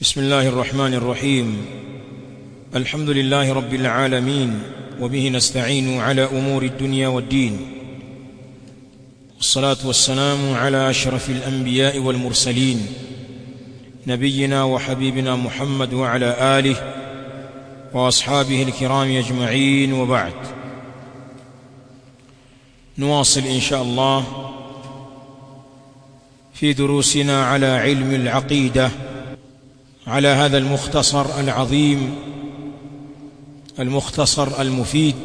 بسم الله الرحمن الرحيم الحمد لله رب العالمين وبه نستعين على امور الدنيا والدين والصلاه والسلام على اشرف الانبياء والمرسلين نبينا وحبيبنا محمد وعلى اله واصحابه الكرام اجمعين وبعد نواصل ان شاء الله في دروسنا على علم العقيده على هذا المختصر العظيم المختصر المفيد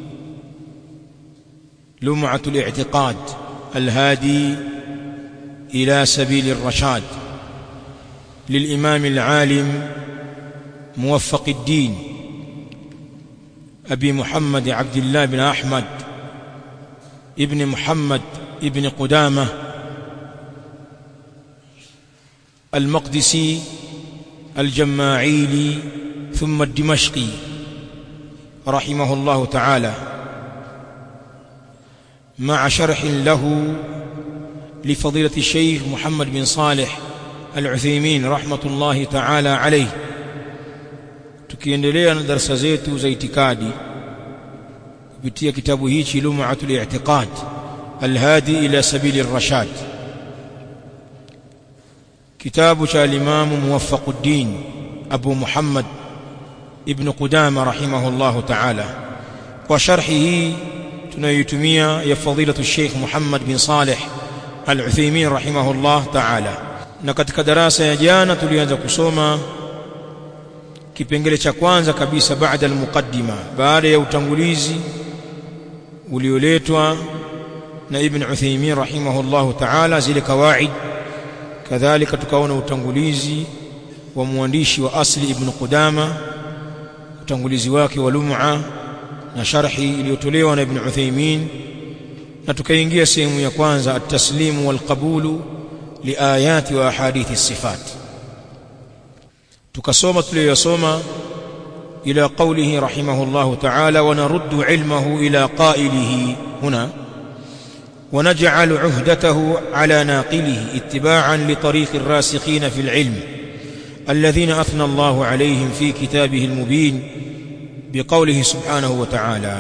لمعه الاعتقاد الهادي الى سبيل الرشاد للامام العالم موفق الدين ابي محمد عبد الله بن احمد ابن محمد ابن قدامه المقدسي الجماعيلي ثم الدمشقي رحمه الله تعالى مع شرح له لفضيلة الشيخ محمد بن صالح العثيمين رحمة الله تعالى عليه tukiendelea na darasa zetu za itikadi kupitia kitabu hichi lum'atul i'tiqad alhadi ila sabili ar-rashad kitabu cha al-imam muwaffaquddin abu muhammad ibn qudama rahimahullah ta'ala kwa sharhi hii tunayoitumia ya fadilatu sheikh muhammad bin salih al-uthaymin rahimahullah ta'ala na katika darasa ya jana tulianza kusoma kipengele cha kwanza kabisa baada al-muqaddima baada ya utangulizi ulioletwa na ibn Uthaymeen rahimahullahu ta'ala zile kawaid kadhalika tukaona utangulizi wa mwandishi wa asli ibn Qudama utangulizi wake wa lum'a na sharhi iliyotolewa na ibn Uthaymeen na tukaingia sehemu ya kwanza at-taslimu wal qabulu liayati wa ahadithi sifat tukasoma tuliyosoma ila qawlihi rahimahullahu ta'ala wa naruddu ilmahu ila qailihi huna ونجعل عهدته على ناقله اتباعا لطريق الراسخين في العلم الذين اثنى الله عليهم في كتابه المبين بقوله سبحانه وتعالى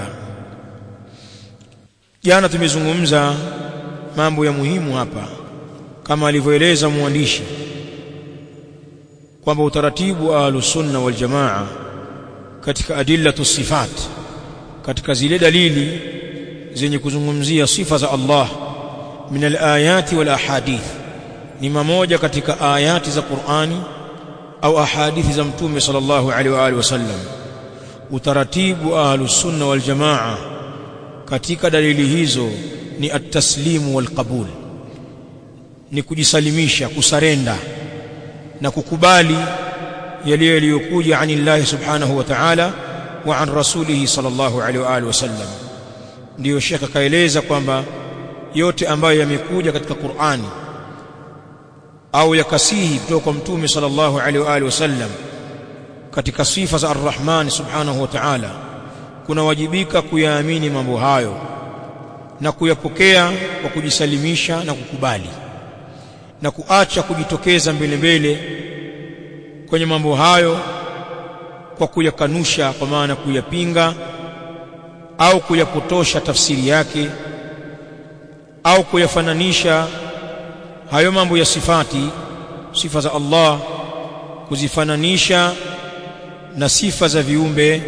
jana tumezungumza mambo ya muhimu hapa kama alivyoeleza mwandishi kwamba utaratibu wa ahlusunna wal jamaa katika adillatu sifat katika zile dalili zenye kuzungumzia sifa za Allah min alayati wal ahadith ni mamoja katika ayati za Qur'ani au ahadithi za mtume sallallahu alaihi wa alihi wasallam utaratibu wa ahlusunna wal jamaa katika dalili hizo ni at-taslimu wal qabul ni kujisalimisha kusarenda na kukubali yale yaliyokuja anillahi subhanahu wa ta'ala wa an rasulihi sallallahu alaihi wa alihi wasallam ndiyo shekha kaeleza kwamba yote ambayo yamekuja katika Qur'ani au yakasihi kutoka kwa mtume sallallahu alaihi wa alihi wasallam katika sifa za ar-Rahman subhanahu wa ta'ala kunawajibika kuyaamini mambo hayo na kuyapokea kwa kujisalimisha na kukubali na kuacha kujitokeza mbele mbele kwenye mambo hayo kwa kuyakanusha kwa maana kuyapinga au kuyapotosha tafsiri yake au kuyafananisha hayo mambo ya sifati sifa za Allah kuzifananisha na sifa za viumbe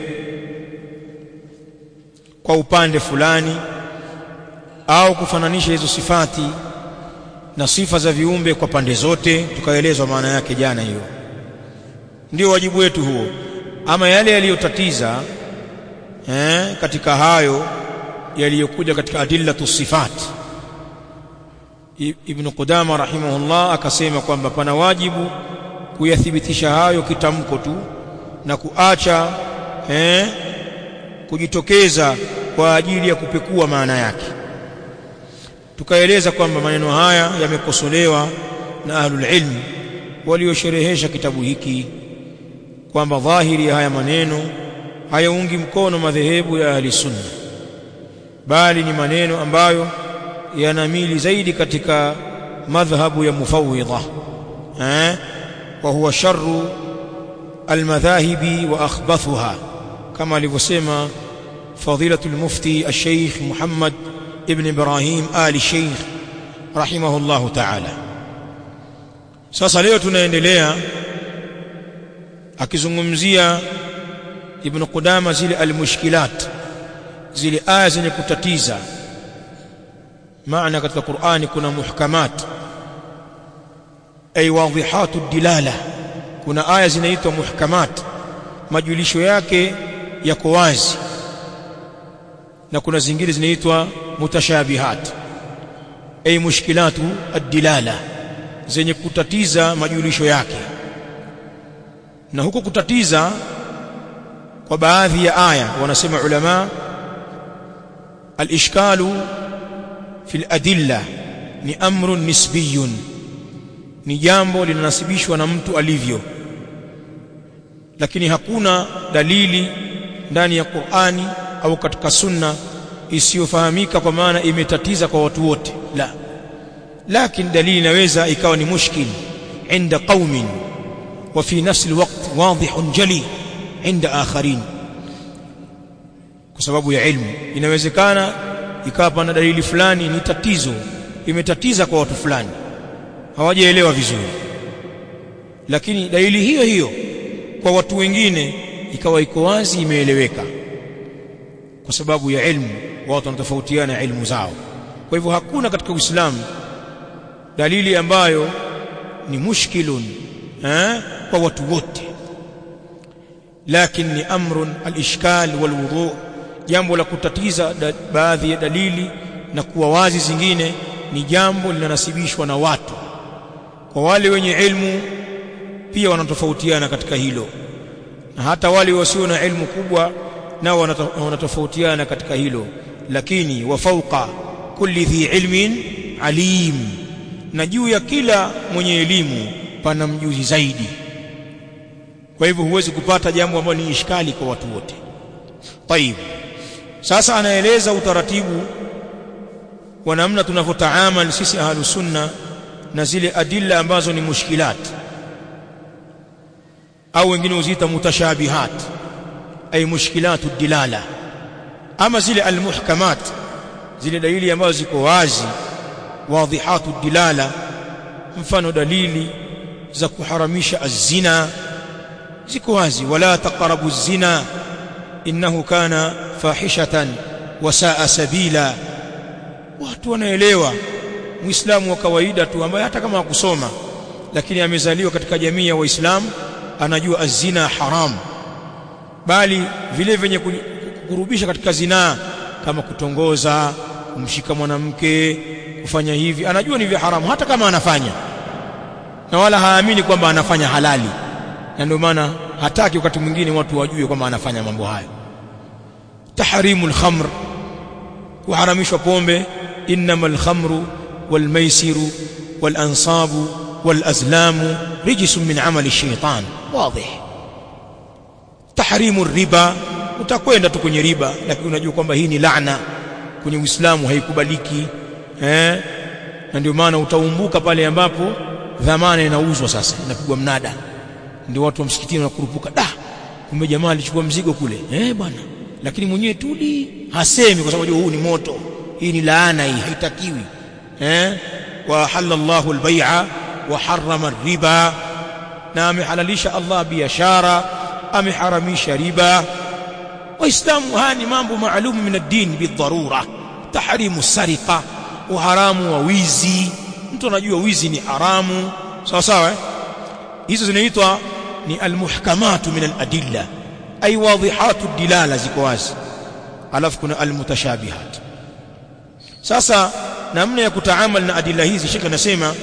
kwa upande fulani au kufananisha hizo sifati na sifa za viumbe kwa pande zote tukaelezwa maana yake jana hiyo ndio wajibu wetu huo ama yale yaliyotatiza eh, katika hayo yaliyokuja katika adillatu sifat Ibn Qudama rahimahullah akasema kwamba pana wajibu kuyathibitisha hayo kitamko tu na kuacha eh, kujitokeza kwa ajili ya kupekua maana yake tukaeleza kwamba maneno haya yamekosolewa na ahlul ilm waliosherehesha kitabu hiki kwamba dhahiri ya haya maneno hayaungi mkono madhehebu ya ahli sunna bali ni maneno ambayo yanamili zaidi katika madhhabu ya mufawwidha eh wa huwa sharru almadhahibi wa akhbathuha kama alivyosema fadilatu almufti alsheikh Muhammad ibn Ibrahim ali sheikh rahimahullahu ta'ala sasa leo tunaendelea akizungumzia ibn Qudama zile almushkilat zile aya zenye kutatiza maana katika Qur'ani kuna muhkamat ay wadhihatu dilala kuna aya zinaitwa muhkamat majulisho yake yako wazi na kuna zingine zinaitwa mutashabihat ay mushkilatu ad-dilala zenye kutatiza majulisho yake na huko kutatiza kwa baadhi ya aya wanasema ulama al-ishkalu fi al-adilla ni amrun nisbiyun ni jambo linanasibishwa na mtu alivyo lakini hakuna dalili ndani ya Qur'ani au katika sunna isiyofahamika kwa maana imetatiza kwa watu wote la lakini dalili inaweza ikawa ni mushkil inda qaumin wa fi nafsi alwaqt wadih jali inda akharin kwa sababu ya ilmu inawezekana ikawa pana dalili fulani ni tatizo imetatiza kwa watu fulani hawajaelewa vizuri lakini dalili hiyo hiyo kwa watu wengine ikawa iko wazi imeeleweka kwa sababu ya ilmu watu wanatofautiana ilmu zao kwa hivyo hakuna katika Uislamu dalili ambayo ni mushkilun eh, kwa watu wote lakini ni amrun al-ishkal wal-wudu jambo la kutatiza da, baadhi ya dalili na kuwa wazi zingine ni jambo linanasibishwa na watu kwa wale wenye ilmu pia wanatofautiana katika hilo na hata wale wasio na ilmu kubwa nao wanatofautiana katika hilo lakini wa fauqa kulli dhi ilmin alim na juu ya kila mwenye elimu pana mjuzi zaidi kwa hivyo huwezi kupata jambo ambalo ni ishkali kwa watu wote طيب sasa anaeleza utaratibu wa namna tunavyotaamal sisi ahlus sunna na zile adilla ambazo ni mushkilat au wengine uziita mutashabihat ay mushkilatu dilala ama zile almuhkamat zile dalili ambazo ziko wazi wadhihatu dilala mfano dalili za kuharamisha azina ziko wazi wala taqrabu zina innahu kana fahishatan wa saa sabila watu wanaelewa muislamu wa kawaida tu ambaye hata kama hakusoma lakini amezaliwa katika jamii ya waislamu anajua azina haram bali vile vyenye kukurubisha katika zinaa kama kutongoza kumshika mwanamke kufanya hivi anajua ni vya haramu hata kama anafanya na wala haamini kwamba anafanya halali na ndio maana hataki wakati mwingine watu wajue kwamba anafanya mambo hayo tahrimul khamr kuharamishwa pombe innamal khamru wal maisiru wal ansabu wal azlamu rijsun min amali shaytan wazi tahrimu riba utakwenda tu kwenye riba lakini unajua kwamba hii ni laana kwenye Uislamu haikubaliki eh na ndio maana utaumbuka pale ambapo dhamana inauzwa sasa inapigwa mnada ndio watu wa msikitini wanakurupuka da kumbe jamaa alichukua mzigo kule eh bwana lakini mwenyewe tuli hasemi kwa sababu huu ni moto hii ni laana hii haitakiwi eh wa halallahu albay'a wa harrama riba na amehalalisha Allah biashara ameharamisha riba waislamu haya ni mambo maalum min ad-din bidharura tahrimu sariqa uharamu wa wizi mtu anajua wizi ni haramu sawa sawa eh? hizo zinaitwa ni almuhkamatu min aladilla ay wadihatu dilala ziko wazi alafu kuna almutashabihat sasa namna ya kutaamal na adilla hizi shekhe anasema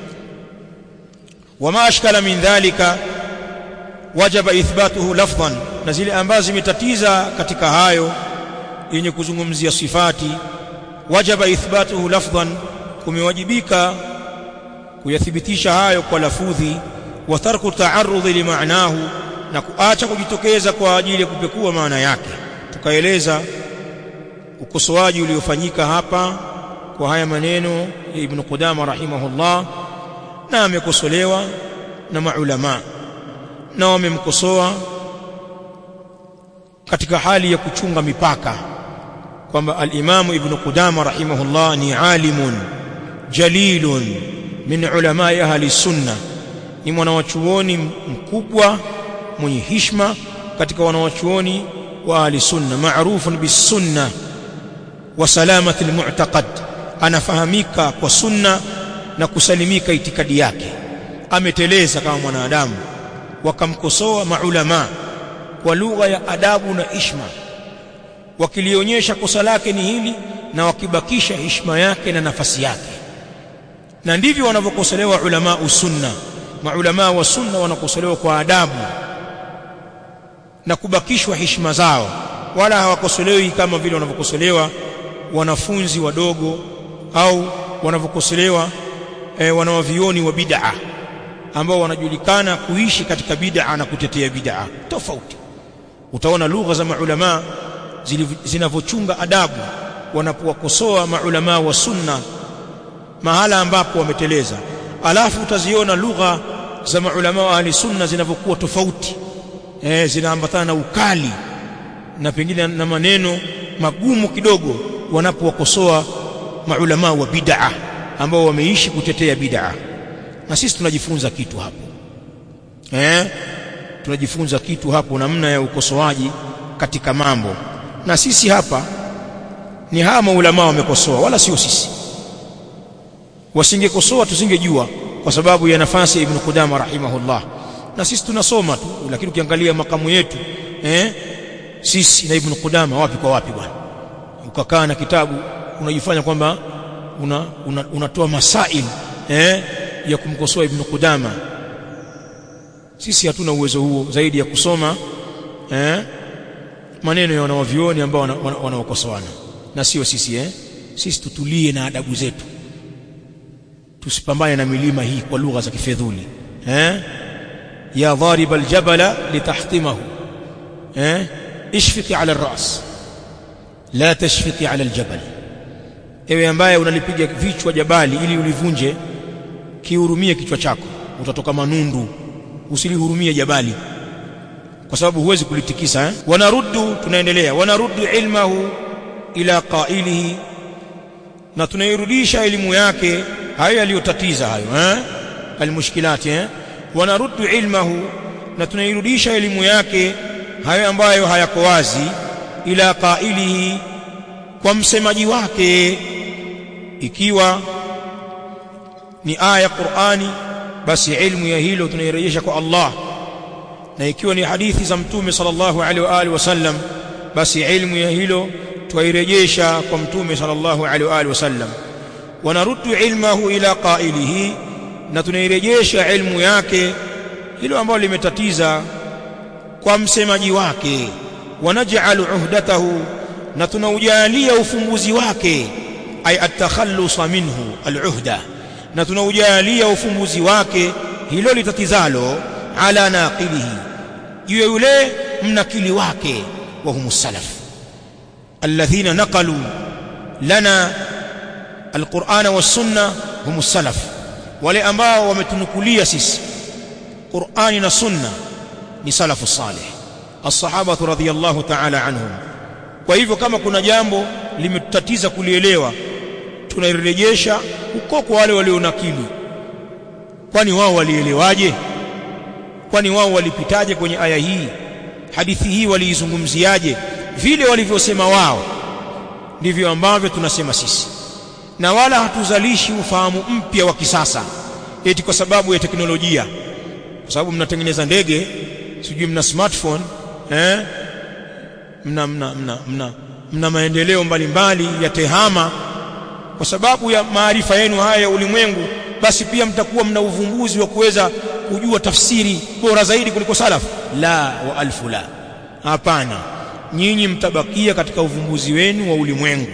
wama ashkala min dhalika wajaba ithbatuhu lafdhan na zile ambazo zimetatiza katika hayo yenye kuzungumzia sifati wajaba ithbatuhu lafdhan kumewajibika kuyathibitisha hayo kwa lafudhi wa tarku ta'arrudhi limaanahu na kuacha kujitokeza kwa ajili ya kupekua maana yake tukaeleza ukosoaji uliofanyika hapa kwa haya maneno ya Ibn Qudama rahimahullah na amekosolewa na maulama na wamemkosoa katika hali ya kuchunga mipaka kwamba al-Imam Ibn Qudama rahimahullah ni alimun jalilun min ulama ahli sunna ni mwanawachuoni mkubwa mwenye hishma katika wanawachuoni wa ahli sunna maarufun bisunna wa salamati almu'taqad anafahamika kwa sunna na kusalimika itikadi yake ameteleza kama mwanadamu wakamkosoa maulama kwa lugha ya adabu na ishma wakilionyesha kosa lake ni hili na wakibakisha hishma yake na nafasi yake na ndivyo wanavyokosolewa ulama usunna maulama wa sunna wanakosolewa kwa adabu na kubakishwa heshima zao wala hawakosolewi kama vile wanavyokosolewa wanafunzi wadogo au wanavyokosolewa e, wanawavioni wa bid'a ambao wanajulikana kuishi katika bid'a na kutetea bid'a tofauti utaona lugha za maulama zinavyochunga adabu wanapowakosoa maulama wa sunna mahala ambapo wameteleza alafu utaziona lugha za maulama wa ahli sunna zinavyokuwa tofauti eh zinaambatana na ukali na pengine na maneno magumu kidogo wanapowakosoa maulama wa bid'a ambao wameishi kutetea bid'a na sisi tunajifunza kitu hapo eh tunajifunza kitu hapo namna ya ukosoaji katika mambo na sisi hapa ni hawa maulama wamekosoa wala sio sisi wasingekosoa tusingejua kwa sababu ya nafasi ya Ibn Qudama rahimahullah na sisi tunasoma tu lakini ukiangalia makamu yetu eh sisi na Ibn Qudama wapi kwa wapi bwana ukakaa na kitabu unajifanya kwamba una, una, unatoa masail eh ya kumkosoa Ibn Qudama sisi hatuna uwezo huo zaidi ya kusoma eh maneno ya wanawavioni ambao wanaokosoana wana, wana na sio sisi eh sisi tutulie na adabu zetu tusipambane na milima hii kwa lugha za kifedhuli eh ya dharib aljabala litahtimahu eh ishfiki ala alras la tashfiki ala aljabal ewe ambaye unalipiga vichwa jabali ili ulivunje kihurumie kichwa chako utatoka manundu usilihurumie jabali kwa sababu huwezi kulitikisa eh? wanaruddu tunaendelea wanaruddu ilmahu ila qailihi na tunairudisha elimu yake hayo yaliyotatiza hayo eh almushkilati eh wanaruddu ilmahu na tunairudisha elimu yake hayo ambayo hayako wazi ila qailihi kwa msemaji wake ikiwa ni aya ya Qur'ani basi ilmu ya hilo tunairejesha kwa Allah na ikiwa ni hadithi za mtume sallallahu alaihi wa alihi wasallam basi ilmu ya hilo twairejesha kwa mtume sallallahu alaihi wa alihi wasallam wanaruddu ilmahu ila qailihi na tunairejesha ilmu yake hilo ambalo limetatiza kwa msemaji wake wanaj'alu uhdatahu na tunaujalia ufumbuzi wake ay at-takhallusa minhu al-uhda na tunaujalia ufumbuzi wake hilo litatizalo ala naqilihi juu yule mnakili wake wa humus salaf alladhina naqalu lana alqur'ana was-sunna humus salaf wale ambao wametunukulia sisi qur'ani na sunna ni salafu salih as-sahaba radhiyallahu ta'ala anhum kwa hivyo kama kuna jambo limetutatiza kulielewa tunairejesha huko kwa wale walionakili kwani wao walielewaje kwani wao walipitaje kwenye aya hii hadithi hii waliizungumziaje vile walivyosema wao ndivyo ambavyo tunasema sisi na wala hatuzalishi ufahamu mpya wa kisasa eti kwa sababu ya teknolojia kwa sababu mnatengeneza ndege sijui mna smartphone eh mna mna mna mna, mna maendeleo mbalimbali ya tehama kwa sababu ya maarifa yenu haya ya ulimwengu basi pia mtakuwa mna uvumbuzi wa kuweza kujua tafsiri bora zaidi kuliko salaf la wa alfu la hapana nyinyi mtabakia katika uvumbuzi wenu wa ulimwengu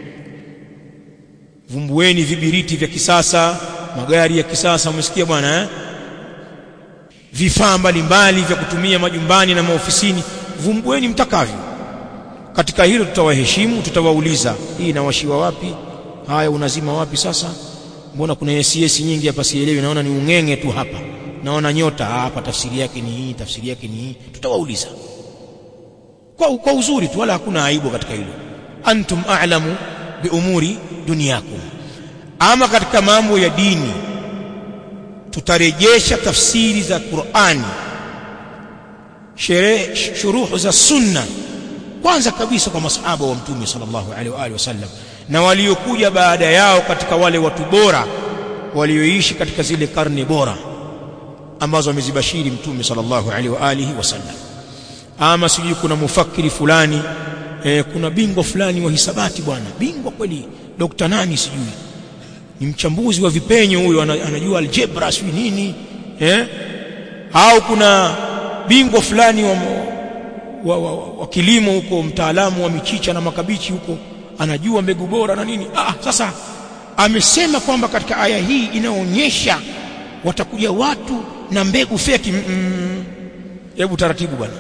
vumbueni vibiriti vya kisasa magari ya kisasa umesikia bwana eh vifaa mbalimbali vya kutumia majumbani na maofisini vumbueni mtakavyo katika hilo tutawaheshimu tutawauliza hii inawashiwa wapi haya unazima wapi sasa mbona kuna SS nyingi hapa sielewi naona ni ungenge tu hapa naona nyota hapa tafsiri yake ni hii tafsiri yake ni hii tutawauliza kwa, kwa uzuri tu wala hakuna aibu katika hilo antum a'lamu bi umuri dunyakum ama katika mambo ya dini tutarejesha tafsiri za Qur'ani sherehe shuruhu za sunna kwanza kabisa kwa masahaba wa mtume sallallahu alaihi wa alihi wasallam na waliokuja baada yao katika wale watu bora walioishi katika zile karne bora ambazo amezibashiri mtume sallallahu alaihi wa alihi wasallam ama sijui kuna mufakiri fulani eh, kuna bingwa fulani wa hisabati bwana bingwa kweli dokta nani sijui ni mchambuzi wa vipenyo huyo anajua algebra sijui nini eh? au kuna bingwa fulani wa, wa, wa, wa, wa kilimo huko mtaalamu wa michicha na makabichi huko anajua mbegu bora na nini ah, sasa amesema kwamba katika aya hii inaonyesha watakuja watu na mbegu feki hebu mm, taratibu bwana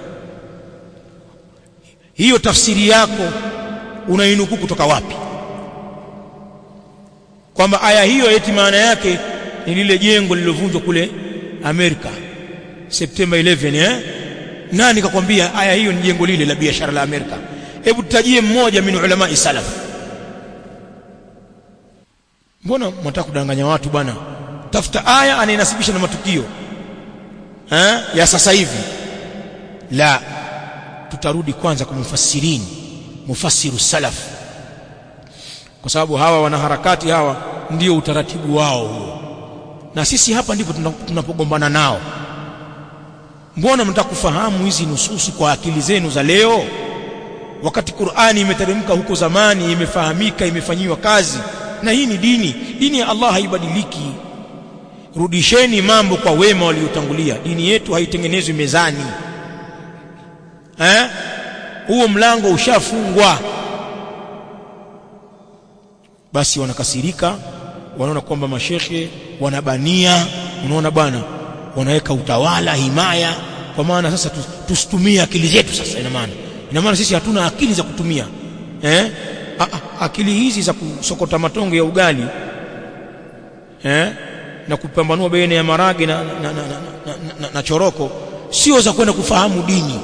hiyo tafsiri yako unainukuu kutoka wapi kwamba aya hiyo eti maana yake ni lile jengo lililovunjwa kule Amerika Septemba 11 eh nani kakwambia aya hiyo ni jengo lile la biashara la Amerika hebu tutajie mmoja min ulama salaf mbona mnataka kudanganya watu bwana tafuta aya anainasibisha na matukio eh ya sasa hivi la tutarudi kwanza kwa mufassirini mufassiru salaf kwa sababu hawa wanaharakati hawa ndio utaratibu wao huo na sisi hapa ndipo tunapogombana nao mbona mnataka kufahamu hizi nususi kwa akili zenu za leo wakati Qur'ani imeteremka huko zamani imefahamika imefanyiwa kazi na hii ni dini dini ya Allah haibadiliki rudisheni mambo kwa wema waliotangulia dini yetu haitengenezwi mezani eh huo mlango ushafungwa basi wanakasirika wanaona kwamba mashekhe wanabania unaona bwana wanaweka utawala himaya kwa maana sasa tusitumie akili zetu sasa ina maana ina maana sisi hatuna akili za kutumia eh a, a, akili hizi za kusokota matongo ya ugali eh na kupambanua baina ya marage na, na, na, na, na, na, na choroko sio za kwenda kufahamu dini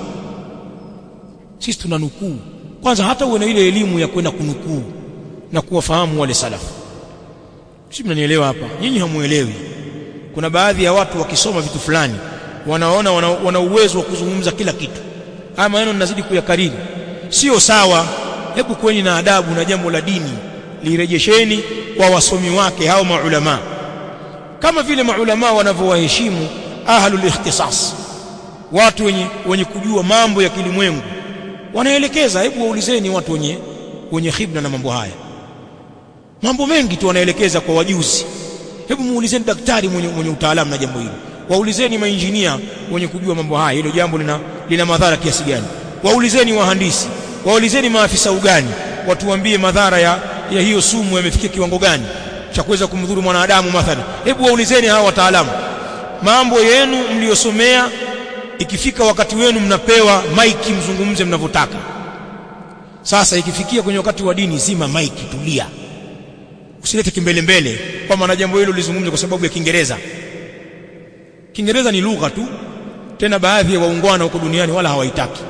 sisi tunanukuu kwanza hata uwe na ile elimu ya kwenda kunukuu na kuwafahamu wale salafu si mnanielewa hapa nyinyi hamuelewi kuna baadhi ya watu wakisoma vitu fulani wanaona wana, wana uwezo wa kuzungumza kila kitu haya maneno ninazidi kuyakariri sio sawa hebu kweni na adabu na jambo la dini lirejesheni kwa wasomi wake hao maulama kama vile maulama wanavyowaheshimu ahlul ikhtisas watu wenye, wenye kujua mambo ya kilimwengu wanaelekeza hebu waulizeni watu wenye wenye khibna na mambo haya mambo mengi tu wanaelekeza kwa wajuzi hebu muulizeni daktari mwenye, mwenye utaalamu na jambo hilo waulizeni mainjinia wenye kujua mambo haya hilo jambo lina, lina madhara kiasi gani waulizeni wahandisi waulizeni maafisa ugani watuambie madhara ya, ya hiyo sumu yamefikia kiwango gani cha kuweza kumdhuru mwanadamu mathalan hebu waulizeni hawa wataalamu mambo yenu mliyosomea ikifika wakati wenu mnapewa maiki mzungumze mnavyotaka sasa ikifikia kwenye wakati wa dini zima maiki tulia usilete kimbele mbele kwamba na jambo hilo lizungumze kwa sababu ya Kiingereza Kiingereza ni lugha tu tena baadhi ya waungwana huko duniani wala hawaitaki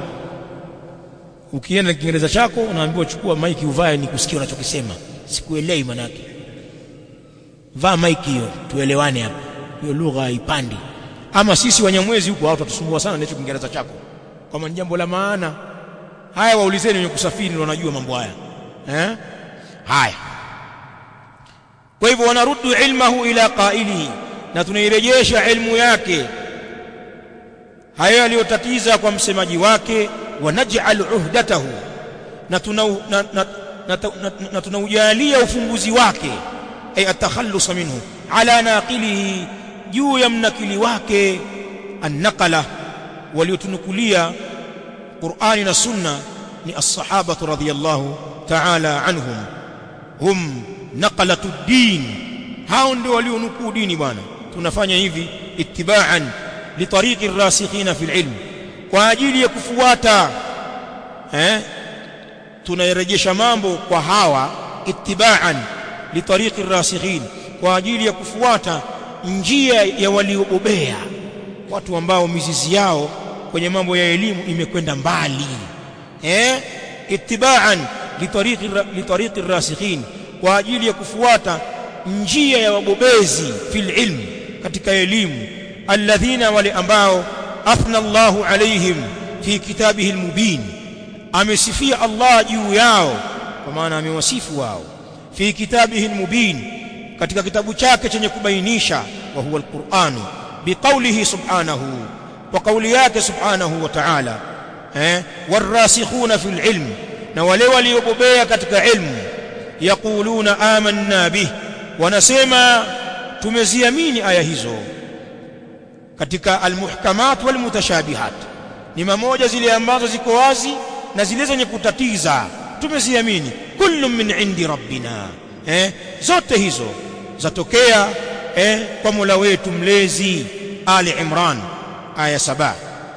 ukienda na Kiingereza chako unaambiwa chukua maiki uvae ni kusikia unachokisema sikuelewi manake vaa maiki hiyo tuelewane hapa hiyo lugha haipandi ama sisi wanyamwezi huko watu watusumbua sana na hicho Kiingereza chako kama ni jambo la maana haya waulizeni wenye kusafiri ndio wanajua mambo haya eh haya kwa hivyo wanaruddu ilmahu ila qailihi na tunairejesha ilmu yake hayo aliyotatiza kwa msemaji wake wanaj'al uhdatahu na tuna na, na, na, na, na tunaujalia ufumbuzi wake ay atakhallus minhu ala naqilihi juu ya mnakili wake annaqala waliotunukulia Qur'ani na Sunna ni as-sahaba radhiyallahu ta'ala anhum hum naqalatu din hao ndio walionukuu dini bwana tunafanya hivi ittiba'an li tariqi ar-rasikhina fil ilm kwa ajili ya kufuata eh tunarejesha mambo kwa hawa ittiba'an li tariqi ar-rasikhin kwa ajili ya kufuata njia ya waliobobea watu ambao mizizi yao kwenye mambo ya elimu imekwenda mbali eh ittiba'an litariqi litariqi rasikhin kwa ajili ya kufuata njia ya wabobezi fil ilm katika elimu alladhina wale ambao athna Allahu alaihim fi kitabihi almubin amesifia Allah juu yao kwa maana amewasifu wao fi kitabihi almubin katika kitabu chake chenye kubainisha wa huwa alquran biqaulihi subhanahu wa kauli yake subhanahu wa ta'ala eh warasikhuna fil ilm na wale waliobobea katika ilmu yaquluna amanna bih wanasema tumeziamini aya hizo katika almuhkamat walmutashabihat ni mamoja zile ambazo ziko wazi na zile zenye kutatiza tumeziamini kullu min indi rabbina eh zote hizo zatokea eh kwa Mola wetu mlezi Ali Imran aya 7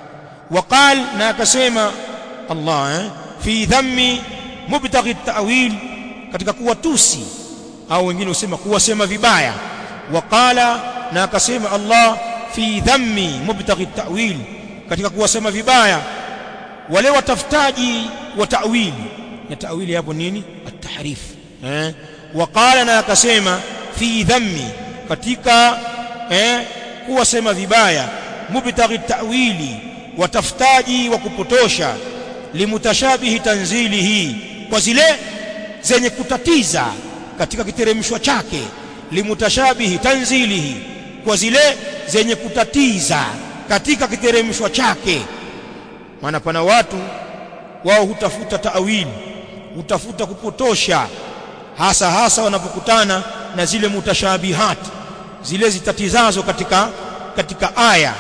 وقال na akasema Allah eh fi dhammi mubtaghi at-ta'wil katika kuwatusi au wengine husema kuwasema vibaya waqala na akasema Allah fi dhammi mubtaghi at-ta'wil katika kuwasema vibaya wale watafutaji wa ta'wili na ta'wili hapo nini at-tahrif eh waqala na akasema fi dhammi katika eh kuwasema vibaya mubtaghi at-ta'wili watafutaji wa kupotosha limutashabihi tanzilihi kwa zile zenye kutatiza katika kiteremshwa chake limutashabihi tanzilihi kwa zile zenye kutatiza katika kiteremshwa chake maana pana watu wao hutafuta taawili hutafuta kupotosha hasa hasa wanapokutana na zile mutashabihat zile zitatizazo katika katika aya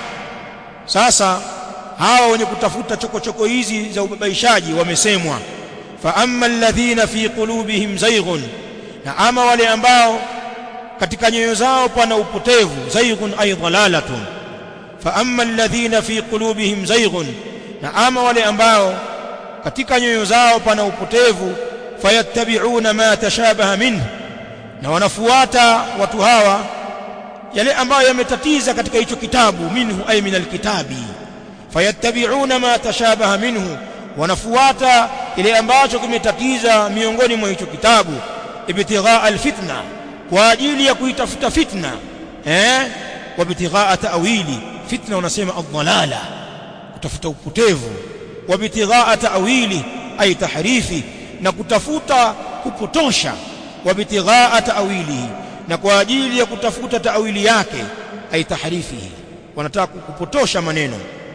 sasa hawa wenye kutafuta chokochoko hizi za ubabaishaji wamesemwa fa amma alladhina fi qulubihim zayghun na ama wale ambao katika nyoyo zao pana upotevu zayghun ay dhalalatun fa amma alladhina fi qulubihim zayghun na ama wale ambao katika nyoyo zao pana upotevu fayattabi'una ma tashabaha minhu na wanafuata watu hawa yale ambayo yametatiza katika hicho kitabu minhu ay min alkitabi fayattabi'una ma tashabaha minhu wanafuata kile ambacho kimetatiza miongoni mwa hicho kitabu ibtighaa alfitna kwa ajili ya kuitafuta fitna eh wa ibtighaa ta'wili fitna wanasema adhalala kutafuta upotevu wa ibtighaa ta'wili ay tahrifi na kutafuta kupotosha wa ibtighaa ta'wilihi na kwa ajili ya kutafuta ta'wili yake ay tahrifihi wanataka kupotosha maneno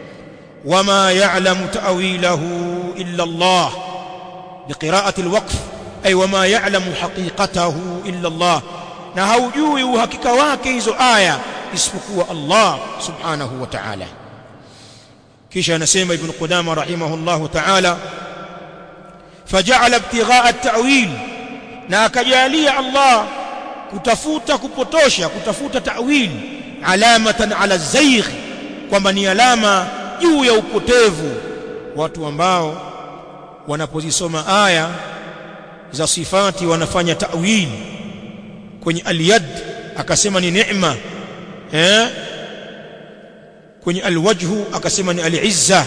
وما يعلم تأويله إلا الله بقراءة الوقف أي وما يعلم حقيقته إلا الله na haujui uhakika wake hizo aya isipokuwa Allah subhanahu wa ta'ala kisha anasema ibn Qudama rahimahullah ta'ala faja'ala ibtigha'a at-ta'wil na akajalia Allah kutafuta kupotosha kutafuta ta'wil alamatan ala zaygh kwamba ni alama juu ya upotevu watu ambao wanapozisoma aya za sifati wanafanya ta'wil kwenye aliyad akasema ni neema eh kwenye alwajhu akasema ni alizza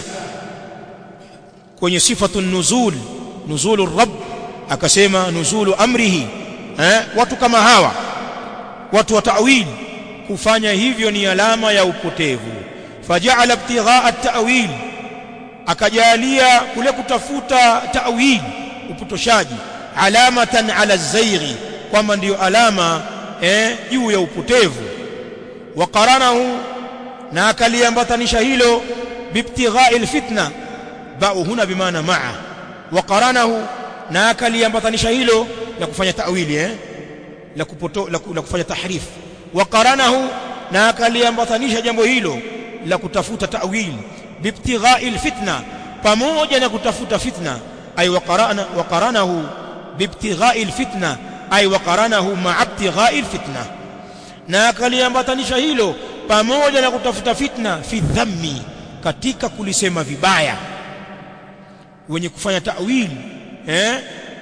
kwenye sifatu nuzul nuzulu rabb akasema nuzulu amrihi eh watu kama hawa watu wa ta'wil kufanya hivyo ni alama ya upotevu faja'ala ibtigha'a at-ta'wil akajalia kule kutafuta ta'wil upotoshaji alamatan ala zayghi kwamba ndiyo alama eh juu ya upotevu wa qaranahu na akaliambatanisha hilo bibtigha'i al-fitna ba'u huna bimaana ma'a wa qaranahu na akaliambatanisha hilo la kufanya ta'wili eh la kupoto la, la kufanya tahrif wa qaranahu na akaliambatanisha jambo hilo la kutafuta ta'wil bibtigha'i alfitna pamoja na kutafuta fitna ay waqarana waqaranahu bibtigha'i alfitna ay waqaranahu ma'a ibtigha'i alfitna na akaliambatanisha hilo pamoja na kutafuta fitna fi dhammi katika kulisema vibaya wenye kufanya ta'wil eh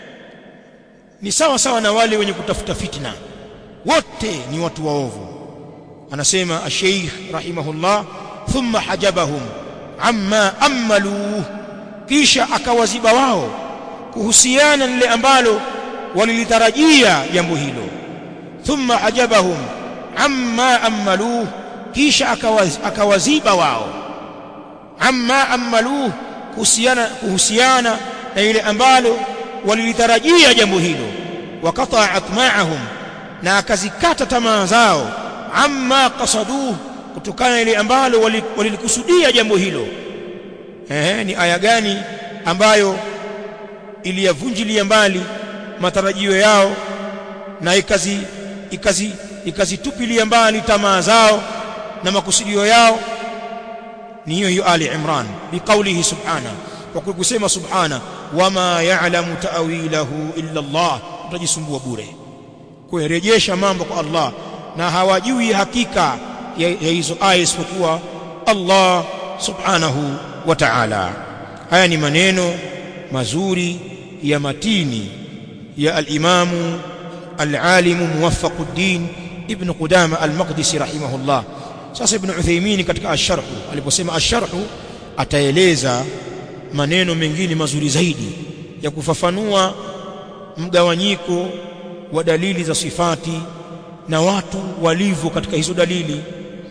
ni sawa sawa na wale wenye kutafuta fitna wote ni watu waovu anasema ash-sheikh rahimahullah thumma hajabahum amma amaluhu kisha akawaziba wao kuhusiana na lile ambalo walilitarajia jambo hilo thumma hajabahum amma amaluhu kisha akawaz, akawaziba wao amma amaluhu kuhusiana kuhusiana na ile ambalo walilitarajia jambo hilo wakata atma'ahum na akazikata tamaa zao amma qasaduhu kutokana na ile ambalo walilikusudia jambo hilo eh ni aya gani ambayo iliyavunjilia mbali matarajio yao na ikazi ikazi ikazitupilia mbali tamaa zao na makusudio yao ni hiyo hiyo Ali Imran biqaulihi subhana kwa kusema subhana wama ya'lamu ta'wilahu illa Allah utajisumbua bure kurejesha mambo kwa Allah na hawajui hakika ya hizo aya isipokuwa Allah subhanahu wa ta'ala haya ni maneno mazuri ya matini ya al-imamu al-alimu muwaffaquddin ibn Qudama al-Maqdisi rahimahullah sasa ibn Uthaymeen katika ash-sharh aliposema ash-sharh ataeleza maneno mengine mazuri zaidi ya kufafanua mgawanyiko wa dalili za sifati na watu walivyo katika hizo dalili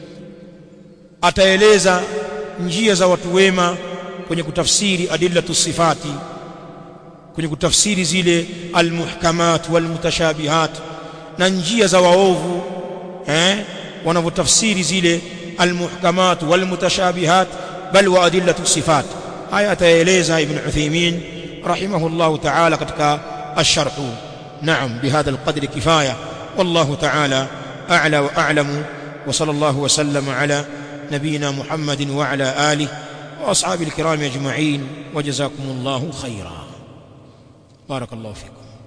ataeleza njia za watu wema kwenye kutafsiri adillatu sifati kwenye kutafsiri zile almuhkamat walmutashabihat na njia za waovu eh wanavyotafsiri zile almuhkamat walmutashabihat bal wa adillatu sifat haya ataeleza ibn Uthaymeen rahimahullah ta'ala katika الشرح نعم بهذا القدر كفاية والله تعالى أعلى وأعلم وصلى الله وسلم على نبينا محمد وعلى آله وأصحاب الكرام أجمعين وجزاكم الله خيرا بارك الله فيكم